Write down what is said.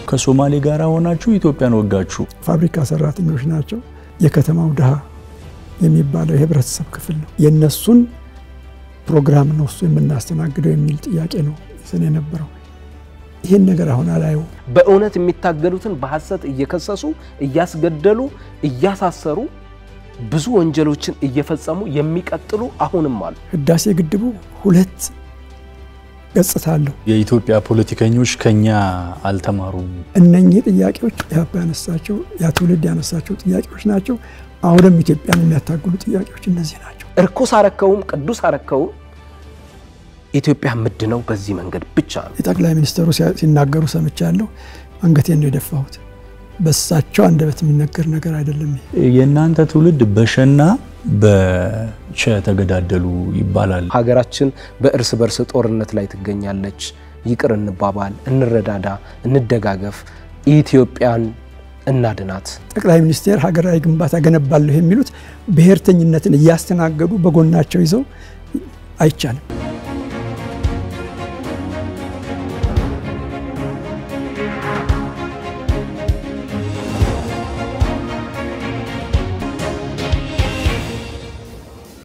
ከሶማሌ ጋር ሆናችሁ ኢትዮጵያን ወጋችሁ። ፋብሪካ ሰራተኞች ናቸው። የከተማው ድሃ የሚባለው የህብረተሰብ ክፍል ነው። የእነሱን ፕሮግራም ነው እሱ የምናስተናግደው የሚል ጥያቄ ነው ይዘን የነበረው። ይህን ነገር አሁን አላየው። በእውነት የሚታገሉትን በሐሰት እየከሰሱ እያስገደሉ እያሳሰሩ ብዙ ወንጀሎችን እየፈጸሙ የሚቀጥሉ አሁንም አሉ። ህዳሴ ግድቡ ሁለት ገጽታ አለው። የኢትዮጵያ ፖለቲከኞች ከኛ አልተማሩም። እነኚህ ጥያቄዎች ኢህአፓ ያነሳቸው ያ ትውልድ ያነሳቸው ጥያቄዎች ናቸው። አሁንም ኢትዮጵያን የሚያታግሉ ጥያቄዎች እነዚህ ናቸው። እርኩስ አረከውም ቅዱስ አረከውም ኢትዮጵያ ምድነው በዚህ መንገድ ብቻ ነው። የጠቅላይ ሚኒስትሩ ሲናገሩ ሰምቻለሁ። አንገቴን ነው የደፋሁት። በሳቸው አንደበት የሚነገር ነገር አይደለም። የእናንተ ትውልድ በሸና በቸ ተገዳደሉ ይባላል። ሀገራችን በእርስ በርስ ጦርነት ላይ ትገኛለች። ይቅር እንባባል፣ እንረዳዳ፣ እንደጋገፍ፣ ኢትዮጵያን እናድናት። ጠቅላይ ሚኒስቴር ሀገራዊ ግንባታ ገነባለሁ የሚሉት ብሔርተኝነትን እያስተናገዱ በጎናቸው ይዘው አይቻልም።